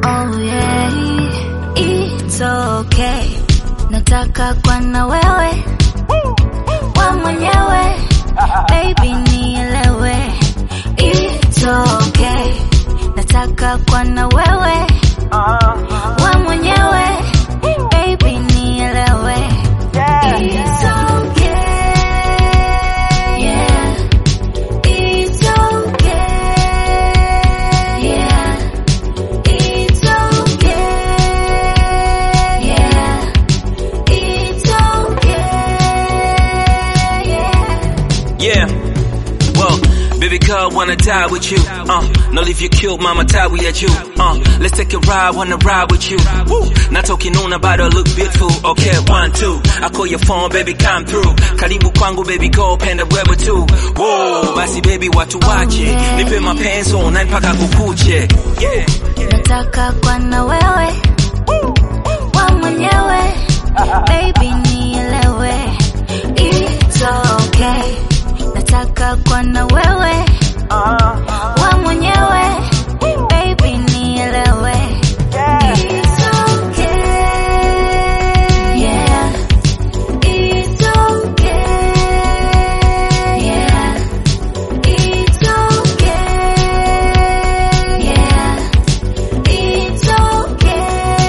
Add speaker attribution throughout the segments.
Speaker 1: Oh yeah, it's okay. Nataka kwa na wewe wa mwenyewe, baby nielewe. It's okay. Nataka kwa na wewe wa mwenyewe, baby nielewe. It's okay. Yeah. It's okay. Yeah. It's okay. Yeah. It's okay. Yeah.
Speaker 2: Yeah. Well, baby girl, wanna die with you. Uh, no leave you cute, mama tie we at you. Uh, let's take a ride, wanna ride with you. Woo. Not talking on about her look beautiful. Okay, one, two. I call your phone, baby, come through. Karibu kwangu, baby, go penda wewe tu. Whoa, basi baby, watu wache. Nipe mapenzi online mpaka kukuche. Yeah.
Speaker 1: Nataka kwa na wewe wa mwenyewe, baby nielewe. It's okay. Nataka kwa na wewe wa mwenyewe, baby nielewe. It's okay. Yeah. It's okay. Yeah. It's okay. Yeah. It's okay.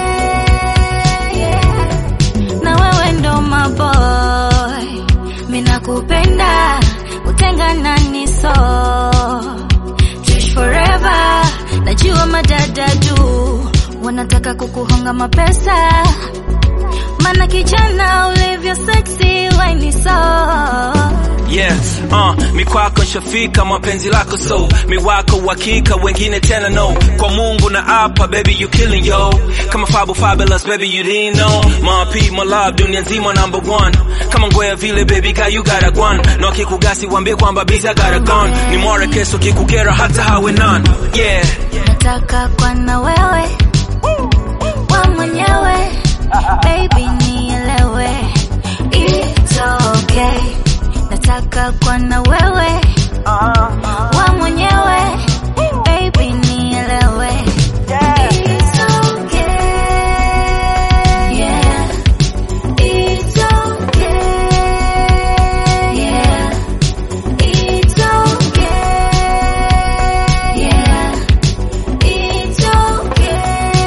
Speaker 1: Yeah. Na wewe ndo maboy, mina kupenda, utengana ni so Tuishi forever, najua madada du wanataka kukuhonga mapesa, mana kijana ulivyo sexy, waini so
Speaker 2: Yeah, uh, mi kwako nshafika mapenzi lako so mi wako uhakika wengine tena no kwa Mungu na apa baby you killing yo kama fabu fabulous baby you didn't know my P my love dunia nzima number one kama ngwea vile baby girl you got a gwan na wakikugasi wambie kwamba busy I got a gun ni more keso kikukera hata hawe none yeah
Speaker 1: nataka kwa na wewe wa mwenyewe baby nielewe it's okay nataka kwa na wewe wa mwenyewe baby nielewe it's okay yeah it's okay yeah it's okay yeah It's okay,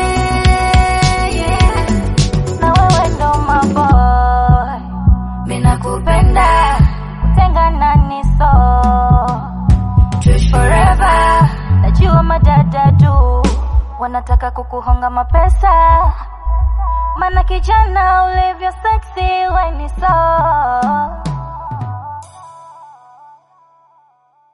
Speaker 1: yeah. Na wewe ndo maboy, mina kupenda, utengana ni so. Tuishi forever, najua madada tu wanataka kukuhonga mapesa, mana kijana ulivyo sexy, we ni so